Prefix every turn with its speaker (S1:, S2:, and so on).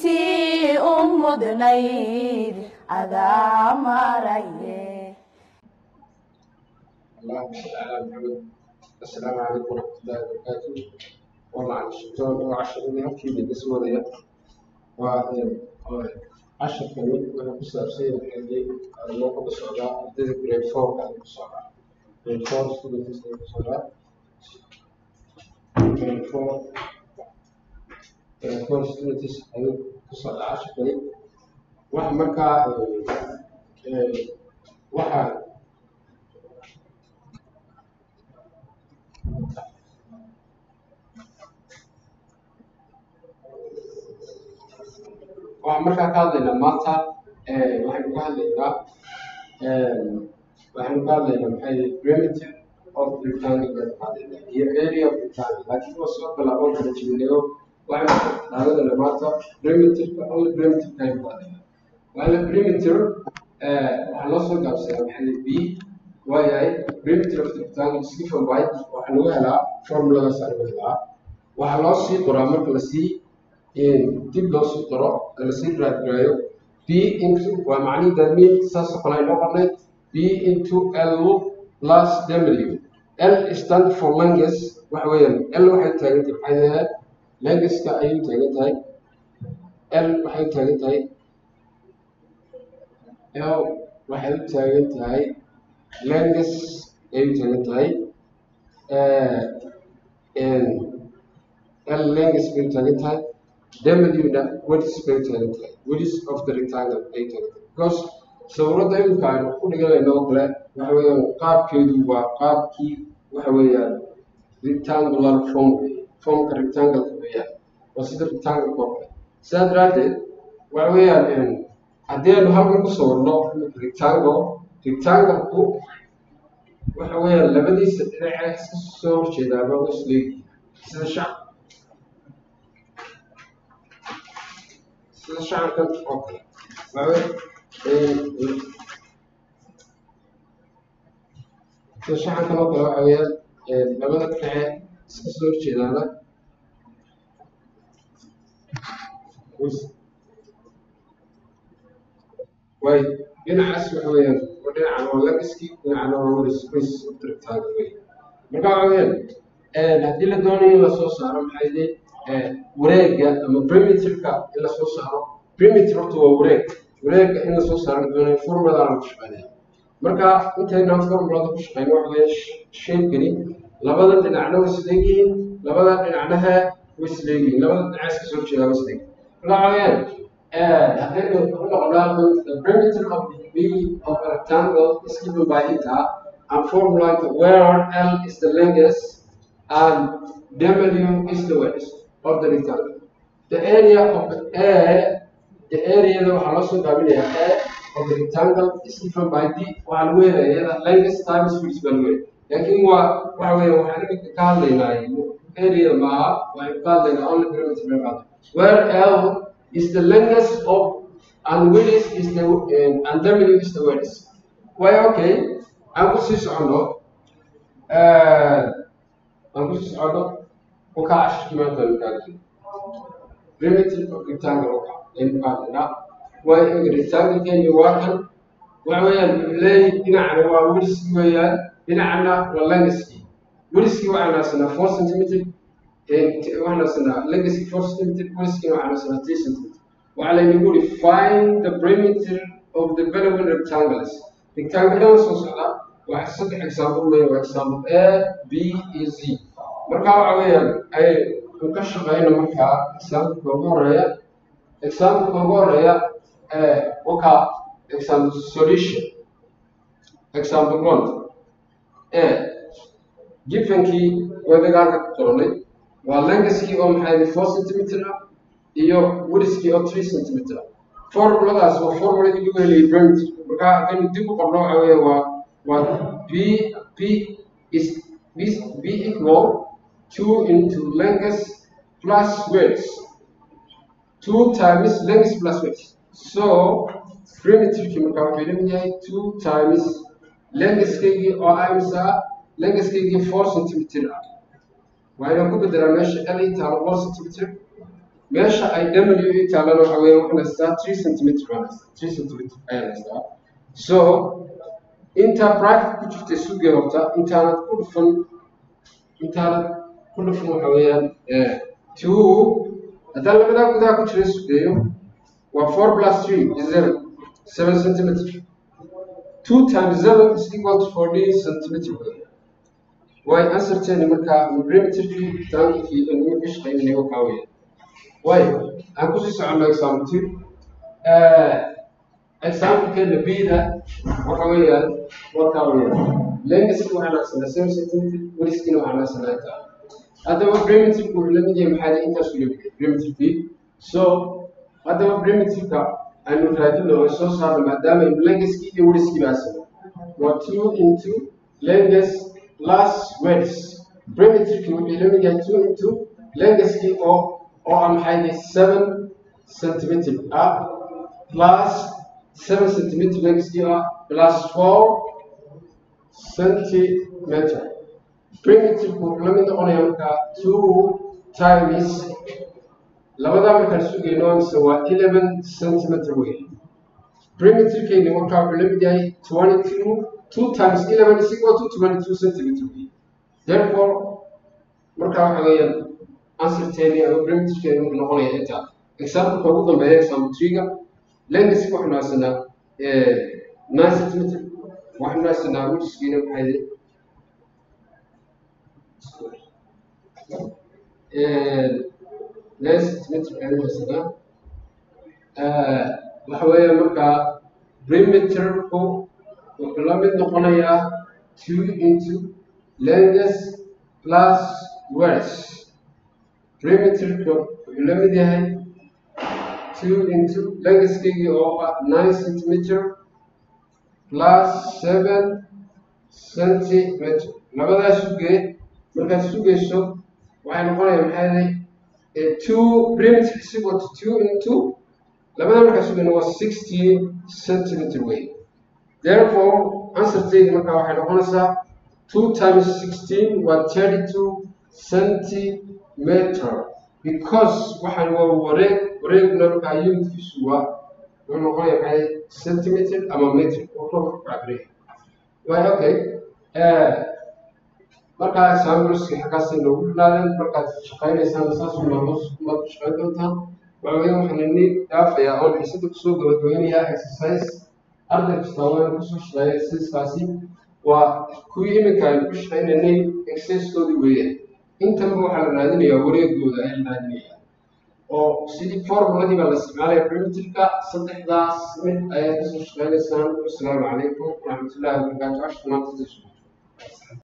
S1: intii u mudnayd adaa maraye
S2: اللهم صل على محمد السلام عليكم ورحمة الله وبركاته ومعلش وعشر من هالكي اللي بسوى ذي وعشر كمان وانا بس ارسل عندي الموقع بالسعودة اديت بريد فور كان بالسعودة بريد فور ستودنت بالسعودة بريد فور بريد فور ستودنت بالسعودة عشر كمان واحد مركا واحد waxaan markaa ka hadlaynaa maanta waxaynu ka hadlaynaa waxaynu ka hadlaynaa maxay primitive of rectangle baynu ka hadlaynaa iyo area of rectangle laakiin waa soo bilaabon kala jibinayo waxaynu dhaaladana maanta primitive only primitive kaynu ka hadlaynaa waana primitive waxaa loo soo gaabsadaa maxay b waayahay primitive of rectangle is given by waxaa lagu helaa formuladaas aa lagu helaa waxaa loo sii qoraa marka lasii dib loo sii qoro lasii raadgarayo b into waa macnihi dadmiin saasoo kale ay noqonay b into l plus w l stand for langus waxa weeyaan l waxay taagan tahay maxay ahayd languska ayay taagan tahay l waxay taagan tahay l waxay u taagan tahay langus ayay u taagan tahay l langus bay u taagan tahay W-na wedges bay taagan tahay wedges of the rectangle ay taagan tahay because sawirada imika aynu ku dhiganayno oo kale waxa weeyaan qaabkeedu waa qaabkii waxa weeyaan rectangular form formka rectangle weeyaan waa sida rectangle oo kale sidaa daraaddeed waxa weeyaan haddii aynu halkan ku sawirno rectangle rectangle-ku waxa weeyaan labadiisa dhinaca iska soo horjeedaaba waa isleegihiin sida shacab sida shacabkan oo kale waxa sida shacabkan oo kale waxa weeyaan labada dhinace iska soo horjeedaana way dhinacaas waxa weeyaan waa dhinacan waa lagiski dhinacana waa weli space rectangle wey marka waxa weeyaan haddii la doonayo in lasoo saaro maxay dee wareega ama primitiveka in lasoo saaro primitive horta waa wareeg wareega in lasoo saaro doonayo formulada lagu shaqeynaya marka intaynaan formulada ku shaqeyno waxa weeye shaykani labada dhinacna way isleegihiin labada dhinacnaha way isleegihiin labada dhinac iska soo jeedaa way isleegihiin marka waxa weeyaan haddaynu ku noqonaa the primitive of b of a rectangle is given by eta and formulate where l is the longest and w is the width of the rectangle. The area of A, the area that waxaa loo soo gaabinayaa A of the rectangle is given by D waxaa lagu helayaa length times width baa lagu helaya laakiin waa waxa weeye waxaan iminka ka hadlaynaa area maaha waxaynu ka hadlaynaa only perimeter bay qaada where L is the length of and width is the um, and W is the width. Way okay aan ku sii socono aan ku sii socono وكاش كما تنقل primitive of rectangle in قادنا وإن rectangle كان يواكل وعويان لي دينعنا وورسكي ويان دينعنا واللانسكي ورسكي وعنا سنة 4 سنتيمتر وعنا سنة لانسكي 4 سنتيمتر ورسكي وعنا سنة 3 سنتيمتر وعلى نقول find the perimeter of the following rectangles rectangle ده وصلنا واحد صدق example ما example A B E Z marka waxa weeyaan ay u ka shaqeyno markaa exampleka ugu horeeya exampleka ugu horeeya waka example solution example one e givenkii weedagaalka ku qoranay waa lengaskii oo maxay four centimeter ah iyo wiriskii oo three centimeter ah formuladaas waa formuladii lagu heliyay perimeter marka haddaynu dib u qorno waxa weeye waa waa b p is b, b equal 2 into length plus width. 2 times length plus width. So, primitive chemical perimeter 2 times length kegi oo aysa length kegi 4 cm. Waa inaan ku bedelaa meesha L inta 4 cm meesha ay w i taalana waxa weeye waxaan haystaa three centimeter baan haystaa three centimeter ayaan haystaa so inta bracket ku jirta sugee horta intaanad ku dhufan intaanad ku dhufan waxa weeyaan two haddaan labadaa gudaha ku jira sugeeyo waa four plus three is seven seven centimeter two times seven is equal to fourteen centimeter way answerteeni markaa perimeterkii taankii inuu ishqaynay waxaa weeye way aan kusii soconno example two example-keena b-da waxa weeyaan markaa weeyaan lengaski waxaan aqsanaa seven centimeter weliskiina waxaan aqsanaa intaa haddaba perimeterku wuxuu la mid yahay maxaa intaas u lamid yahay perimeterkii so haddaba perimeterka aynu raadino oo soo saarno maadaama lengaski iyo weliskii baa asana waa two into lengas plus wedge perimeterkii wuxuu la mid yahay two into lengaskii oo oo ah maxay seven centimeter ah plus seven centimeter lengaskii ah plus four centimeter perimeterku wuxuu la mid noqonayaa markaa two times labadaa markaan sugayno mise waa eleven centimeter wey perimeterkeyni markaa wuxuu la mid yahay twenty two two times eleven is equal to twenty two centimeter wey therefore markaa waxa weeyaan answerteeni ama perimeterkeeni wuxuu noqonayaa intaa exampleka ugu dambeeya example three-ga lengaski waxaanu haysanaa nine centimeter waxaanu haysanaa wijiskiina maxay nine centimeter ayanu haysanaa waxa weeya markaa perimeterku wuxuu la mid noqonayaa two into lengas plus wedge perimeterka wuxuu la mid yahay two into lengaskeygi oo ah nine centimeter plus seven centimeter labadaa sugee markaad sugayso waxay noqonaya maxay ahay two perimeter is equal to two into labada markaa sugayno waa sixteen centimeter way therefore answerteydi markaa waxay noqonaysaa two times sixteen waa thirty two centimeter because waxaan waa wareeg wareegna markaa unitkiisu waa wuxuu noqonaya maxay centimeter ama meter wuxuu ku cabiraya way okay markaa exampleski xaggaasay noogu dhinaadeen markaad shaqaynaysaan saas umaad ku shaqayn doontaan waxa weeye waxaan ini dhaafayaa oon xiisada kusoo gabagabeynayaa exercise arday kasta waa inuu kusoo shaqeeya exercisekaasi waa kuwii iminka aynu ku shaqaynaynay exercisekoodii weeyaan intanba waxaa la raadinayaa wareegooda ayaa la raadinayaa oo sidii formuladii baa la isticmaalaya perimeterka saddexdaas mid ayaad kasoo shaqaynaysaan wasalaamu calaykum waraxmatullahi wabarakaatu cashka maanta